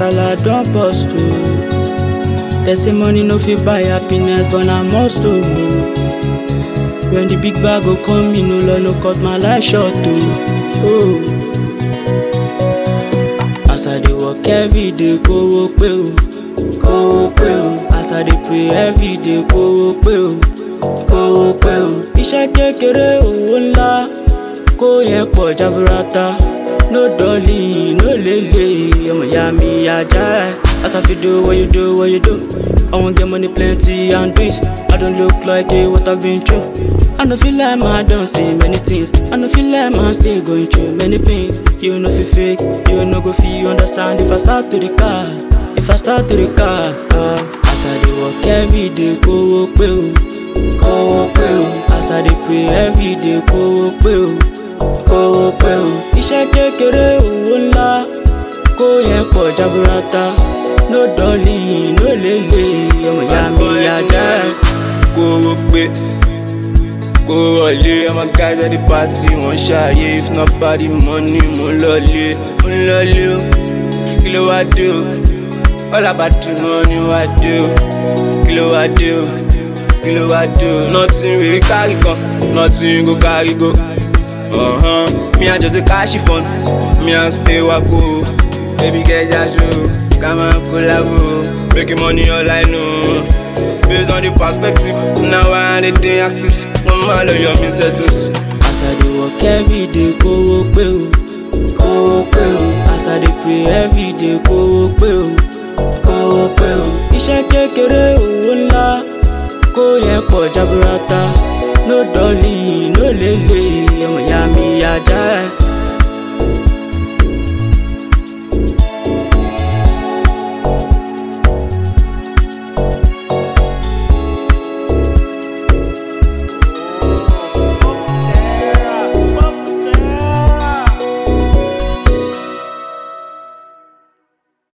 kasala don burst o. They say money no fit buy happiness, but na must o. When the big bag go come, me no law no cut my life short o. Oh. As I dey work every day, kówó pé o, kówó pé o. As I dey pray every day, kówó pé o, kówó pé o. Iṣẹ́ kékeré owó ńlá, kó yẹn pọ̀ jaburata. No dolly, no lele, ọmọ ìyá mi ajá. As I fit do what you do, what you do. I wan get money plenty and dreams. I don't look like a what I've been through. I no feel like man don see many things. I no feel like man still going through many pains. You no fit fake, you no go fit understand if I start to the car. If I start to the car, ah. As I dey work every day, kówó pé o, kówó pé o. As I dey pray every day, kówó pé o, kówó pé o. Iṣẹ́ kékeré owó ńlá, kó yẹn pọ̀ jaburata. No dolly, no lele, ọmọ ìyá mi ajá. kówó pé kó wọlé ọmọ guys at the party wọ́n ṣàyè if not party money mo ń lọlé mo ń lọlé o kí ló wá dé o all about the money wá dé o kí ló wá dé o kí ló wá dé o nothing wey carry come nothing go carry go. Uh-huh. Me I just a cash fun, me I stay wako. Baby get jajo, come and collabo. Making money all I know. Based on the perspective, now I am the day active. Mama love your me settles. As I dey work every day, kówó pé o, kówó pé o. As I dey pray every day, kówó pé o, kówó pé o. Iṣẹ́ kékeré owó ńlá, kó yẹn pọ̀ jaburata.